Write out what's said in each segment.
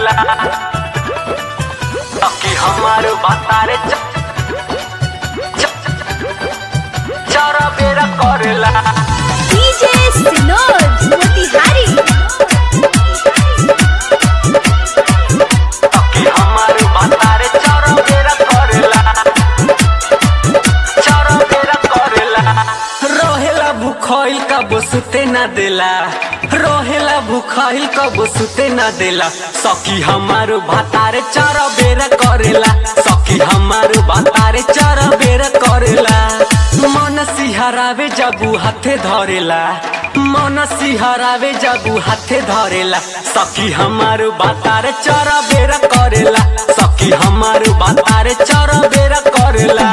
करेला सखी हमार बातारे च- च- चारा बेरा करेला DJ Sinod Motihari सखी हमार बातारे चारा बेरा करेला चारा बेरा करेला रहेला भूखाइल कब सुते ना देला रहेला भूखाइल कब सुते ना देला सखी हमार भातारे चारा बेरा करेला सखी हमार भातारे चारा बेरा करेला मन सिहरावे जबू हाथे धरेला मन सिहरावे जबू हाथे धरेला सखी हमार बातारे चारा बेरा करेला सखी हमार बातारे चारा बेरा करेला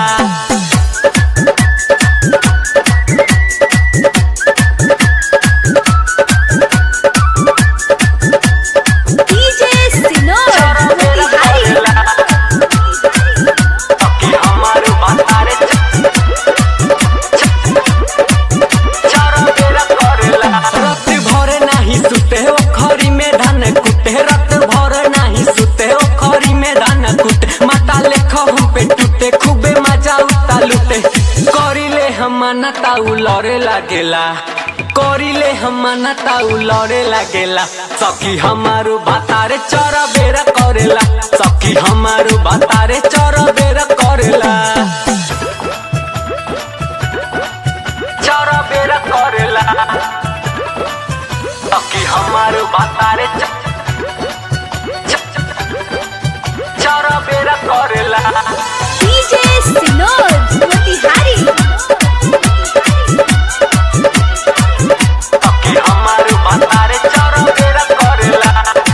DJ Sinod Motihari सखी हमार बातारे चारा बेरा करेला रात भर नाही सुते ओ खरी में धान कुटे रात भर नाही सुते ओ खरी में धान कुटे माता लेख हम पे टूटे खूबे मजा उता लुटे करिले हम ताऊ लड़े लागेला करिले हम ताऊ लड़े लागेला सखी हमारू बातारे चरा बेरा करेला सखी हमारू बातारे चरा बेरा करेला चारा बेरा करेला सखी हमार बातारे च- च- चारा बेरा करेला DJ Sinod Motihari सखी हमार बातारे चारा बेरा करेला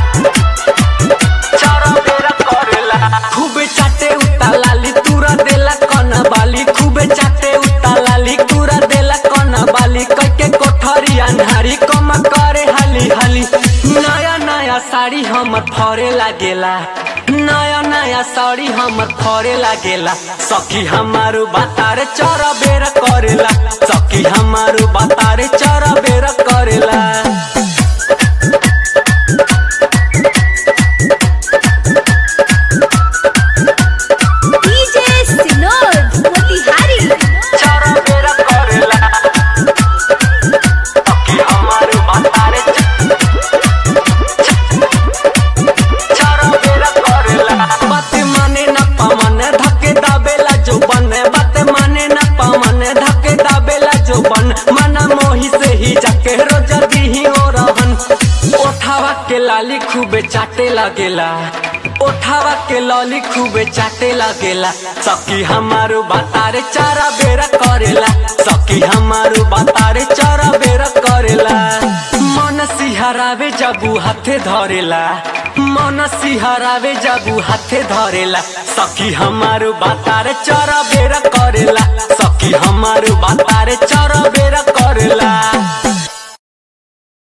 चारा बेरा करेला खूबे चाटे उता लाली तूरा देला कन बाली खूबे चाटे उता लाली तूरा देला कन बाली कइके कोठरी अन्हारी कम करे हाली हाली नया नया साड़ी हमर फरे लागेला नया नया साड़ी हमर फरे लागेला सखी हमारू बातारे चरा बेरा करेला सखी हमारू बातारे चरा बेरा करेला DJ Sinod Motihari चारा बेरा करेला सखी हमार बातारे चारा बेरा करेला बात माने न पवन धके दाबेला जो बन बात माने न पवन धके दाबेला जो बन मना मोही से ही जाके रोज दीही ओ रहन ओठावा के लाली खूबे चाटे लगेला ओठावा के लॉली खूबे चाटे लगेला सखी हमारू बातारे चारा बेरा करेला सखी हमारू बातारे चारा बेरा करेला मन सिहरावे जबू हाथे धरेला मन सिहरावे जबू हाथे धरेला सखी हमारू बातारे चारा बेरा करेला सखी हमारू बातारे चारा